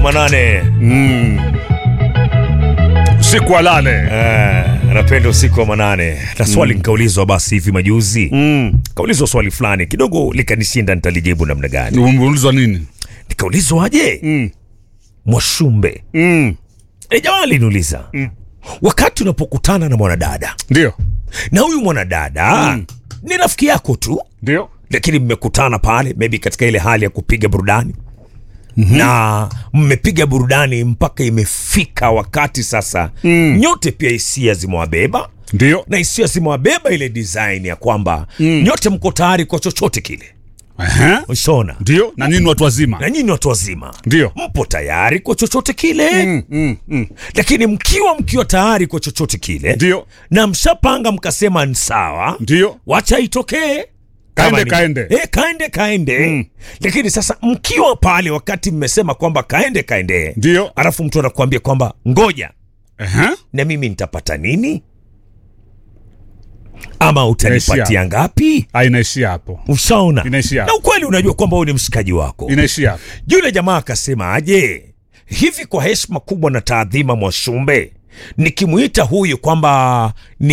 manane. Usiku wa lale. Eh, napenda usiku wa manane. Na swali nikaulizwa basi hivi majuzi. Kaulizwa swali fulani kidogo likanishinda nitalijibu namna gani. Umeulizwa nini? Nikaulizwa aje? Mm. Mwashumbe. Mm. E, jamaa aliniuliza. Wakati unapokutana na mwanadada Ndio. na huyu mwanadada ni rafiki yako tu Ndio. lakini mmekutana pale maybe katika ile hali ya kupiga burudani na mmepiga burudani mpaka imefika wakati sasa nyote pia hisia zimewabeba Ndio. na hisia zimewabeba ile design ya kwamba nyote mko tayari kwa chochote kile Ehe. ushaona Ndio. Na nini watu wazima? na nyinyi watu wazima Ndio. mpo tayari kwa chochote kile Mm, mm, mm. lakini mkiwa mkiwa tayari kwa chochote kile Ndio. na mshapanga mkasema ni sawa Ndio. wacha itokee Kaende, Kama ni- kaende. Eh, kaende kaende lakini sasa mkiwa pale wakati mmesema kwamba kaende kaende Ndio. alafu mtu anakuambia kwamba ngoja Ehe. na mimi nitapata nini ama utanipatia Inaishia. ngapi Ah, inaishia hapo. ushaona Inaishia. na ukweli unajua kwamba huyu ni mshikaji wako Inaishia hapo. yule jamaa akasema aje hivi kwa heshima kubwa na taadhima mwashumbe nikimuita huyu kwamba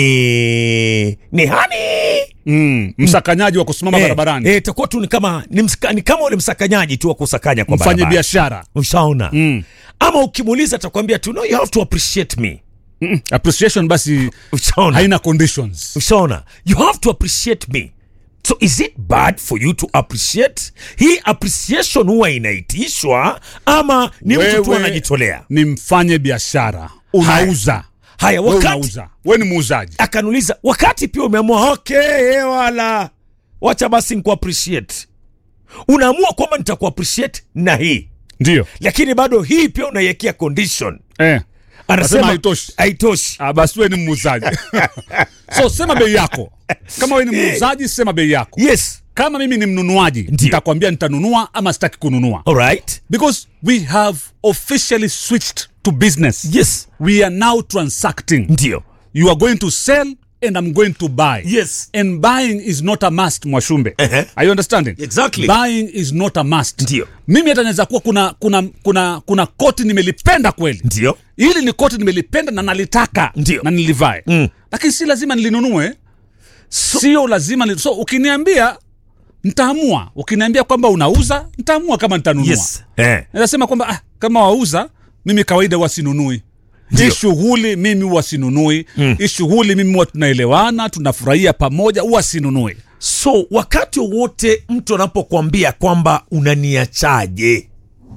ni ni hani Mm. Msakanyaji wa kusimama barabarani. eh, itakuwa tu ni kama ni, msika, ni kama ule msakanyaji tu wa kusakanya kwa Mfanye barabara biashara. ushaona Mm. ama ukimuuliza atakwambia tu no, you have to appreciate me Mm. Appreciation basi ushaona haina conditions. ushaona you have to appreciate me so is it bad for you to appreciate hii appreciation huwa inaitishwa ama ni mtu tu Wewe anajitolea Ni mfanye biashara. Unauza. haya Wewe wakati unauza. Wewe ni muuzaji. akaniuliza wakati pia umeamua okay eh, wala wacha basi nku appreciate unaamua kwamba nitaku appreciate na hii Ndio. lakini bado hii pia unaiwekea condition Eh. anasema haitoshi. haitoshi Ah, basi wewe ni muuzaji. so sema bei yako. Kama wewe ni muuzaji sema bei yako. yes Kama mimi ni mnunuaji, Ndio. nitakwambia nitanunua ama sitaki kununua. alright Because we have officially switched to business. yes We are now transacting. ndio You are going to sell and I'm going to buy. Yes. And buying is not a must, Mwashumbe. Ehe. Are you understanding? Exactly. Buying is not a must. Ndio. Mimi hata naweza kuwa kuna kuna kuna kuna koti nimelipenda kweli. ndio Hili ni koti nimelipenda na nalitaka Ndio. na nilivae. Mm. Lakini si lazima nilinunue. Sio lazima ni, so ukiniambia nitaamua. Ukiniambia kwamba unauza, nitaamua kama nitanunua. yes eh. Nasema kwamba ah, kama wauza mimi kawaida wasinunui Ndio. hii shughuli mimi huwa sinunui hii shughuli mimi huwa tunaelewana tunafurahia pamoja huwa sinunui so wakati wowote mtu anapokuambia kwamba unaniachaje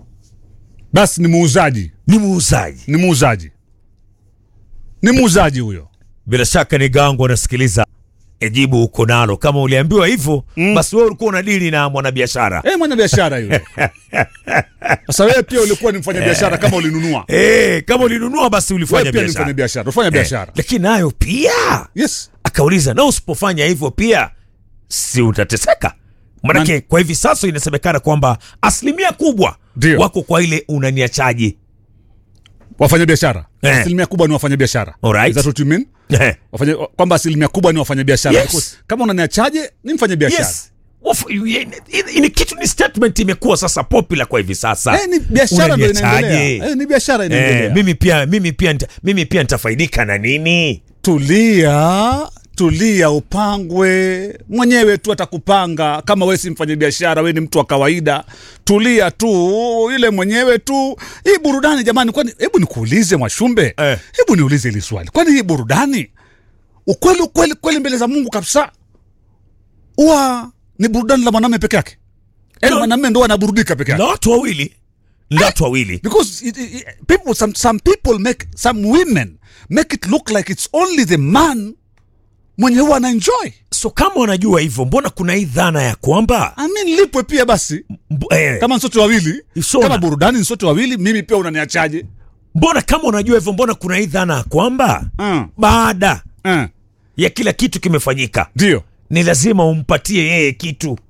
basi ni muuzaji ni muuzaji ni muuzaji ni muuzaji huyo bila shaka ni gango anasikiliza ejibu uko nalo kama uliambiwa hivyo basi wewe ulikuwa unadili na mwanabiashara eh mwana biashara yule sasa wewe pia ulikuwa ni mfanya biashara kama ulinunua Eh, kama ulinunua basi wewe ulifanya pia ni mfanya biashara biashara ufanya Eh, biashara lakini nayo pia yes akauliza na usipofanya hivyo pia si utateseka manake Man- kwa hivi sasa inasemekana kwamba asilimia kubwa Ndio. wako kwa ile unaniachaji wafanya biashara Eh. asilimia kubwa ni wafanya biashara Alright. Is that what you mean Eh, wafanya kwamba asilimia kubwa ni wafanya biashara Yes. Because kama unaniachaje ni mfanya biashara yes Of- you- i- ni kitu ni statement imekuwa sasa popular kwa hivi sasa Eh, ni biashara ndo Unaniachaje? inaendelea. Eh, ni biashara inaendelea. Eh, mimi pia mimi pia nita, mimi pia nitafaidika na nini Tulia, tulia, upangwe mwenyewe tu atakupanga. Kama wewe si mfanya biashara, wewe ni mtu wa kawaida, tulia tu, ile mwenyewe tu. Hii burudani jamani, kwani hebu nikuulize Mwashumbe, Eh. hebu niulize hili swali, kwani hii burudani ukweli ukweli kweli mbele za Mungu kabisa huwa ni burudani la mwanamume peke yake? Yaani No. mwanamume ndo anaburudika peke yake? na watu wawili na watu wawili because it, it, it- people some some people make some women make it look like it's only the man mwenye huwa anaenjoy so kama wanajua hivyo mbona kuna hii dhana ya kwamba I mean, lipwe pia basi mb- eh, kama nsote wawili Isona. kama burudani nsote wawili mimi pia unaniachaje mbona kama unajua hivyo mbona kuna hii dhana ya kwamba Mm. baada Eh, ya kila kitu kimefanyika ndio ni lazima umpatie yeye kitu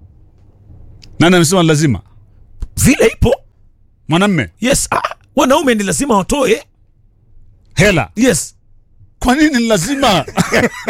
nani amesema ni lazima vile ipo mwanamme yes ah, wanaume ni lazima watoe hela yes kwa nini ni lazima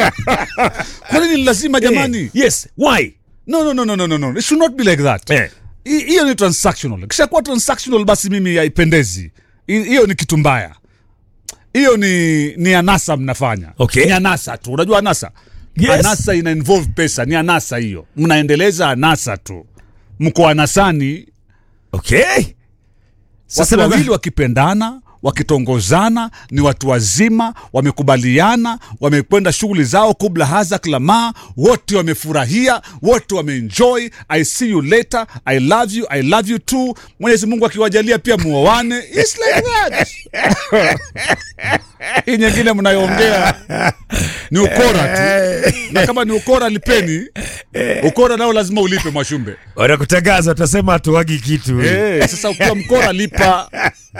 kwa nini ni lazima jamani eh, yes why no, no, no, no, no, no, no. it should not be like that eh. hi- hiyo ni transactional kishakuwa transactional basi mimi haipendezi Hi- hiyo ni kitu mbaya hiyo ni ni anasa mnafanya Okay. ni anasa tu unajua anasa Yes. anasa ina involve pesa ni anasa hiyo mnaendeleza anasa tu mko anasani okay watu labda- wawili wakipendana wakitongozana ni watu wazima wamekubaliana wamekwenda shughuli zao kubla haza klama wote wamefurahia wote wameenjoy i see you later i love you i love you too mwenyezi mungu akiwajalia pia muoane It's like that hii nyingine mnayoongea ni ukora tu na kama ni ukora lipeni ukora nao lazima ulipe mwashumbe wanakutangaza utasema hatuwagi kitu Eh, sasa ukiwa mkora lipa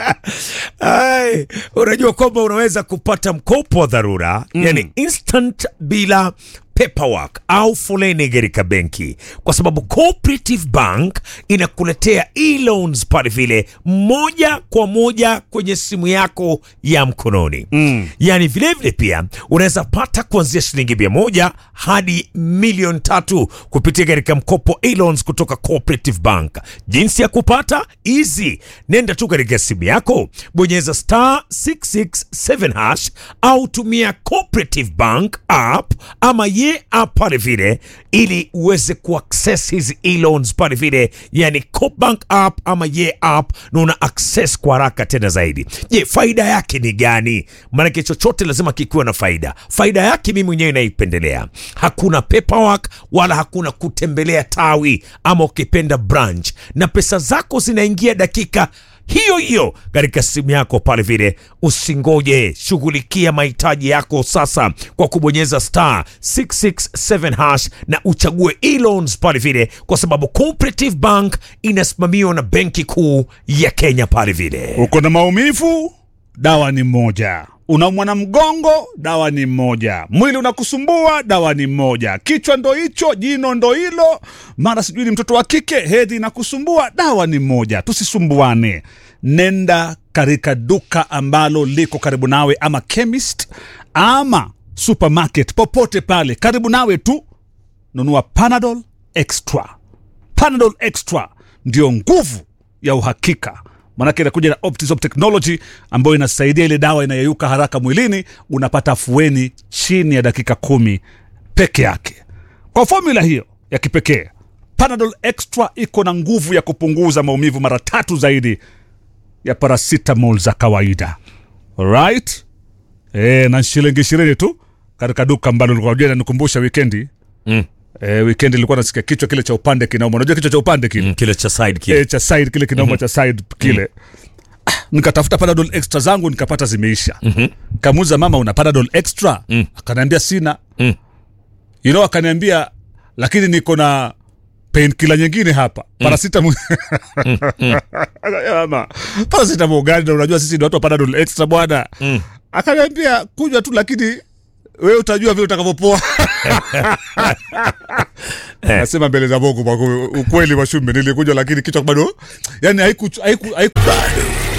Ai, unajua kwamba unaweza kupata mkopo wa dharura mm. yani instant bila paperwork au foleni katika benki kwa sababu cooperative bank inakuletea e-loans pale vile moja kwa moja kwenye simu yako ya mkononi mm. yani vilevile pia unaweza pata kuanzia shilingi mia moja hadi milioni tatu kupitia katika mkopo e-loans kutoka cooperative bank jinsi ya kupata easy nenda tu katika simu yako bonyeza star 667 hash au tumia cooperative bank app ama ye app pale vile ili uweze kuaccess hizi e-loans pale vile yani cobank app ama ye app na una access kwa haraka tena zaidi je faida yake ni gani maanake chochote lazima kikiwa na faida faida yake mimi mwenyewe naipendelea hakuna paperwork wala hakuna kutembelea tawi ama ukipenda branch na pesa zako zinaingia dakika hiyo hiyo katika simu yako pale vile usingoje shughulikia mahitaji yako sasa kwa kubonyeza star 667 hash na uchague e-loans pale vile kwa sababu cooperative bank inasimamiwa na benki kuu ya kenya pale vile uko na maumivu dawa ni moja unaumwa na mgongo dawa ni moja mwili unakusumbua dawa ni moja kichwa ndo hicho jino ndo hilo mara sijui ni mtoto wa kike hedhi inakusumbua dawa ni moja tusisumbuane nenda katika duka ambalo liko karibu nawe ama chemist ama supermarket popote pale karibu nawe tu nunua panadol extra panadol extra ndio nguvu ya uhakika manake inakuja na optisop technology ambayo inasaidia ile dawa inayeyuka haraka mwilini unapata afueni chini ya dakika kumi peke yake kwa fomula hiyo ya kipekee panadol extra iko na nguvu ya kupunguza maumivu mara tatu zaidi ya paracetamol za kawaida right e, na shilingi ishirini tu katika duka ambalo likuwa nanikumbusha wikendi Mm. e, wikendi ilikuwa nasikia kichwa kile cha upande kinauma unajua kichwa cha upande kile Mm, kile cha side kile e, cha side kile kinauma cha side kile Ah, nikatafuta panadol extra zangu nikapata zimeisha mm-hmm. kamuza mama una panadol extra mm. akaniambia sina Mm. you know akaniambia lakini niko na painkiller nyingine hapa paracetamol mama paracetamol gani na unajua sisi ni watu wa panadol extra bwana Mm. akaniambia kunywa tu lakini wewe utajua vile utakavyopoa nasema mbele za mungu kwa kweli, ukweli wa shumbe nilikunywa lakini kichwa bado yani haiku, haiku, haiku,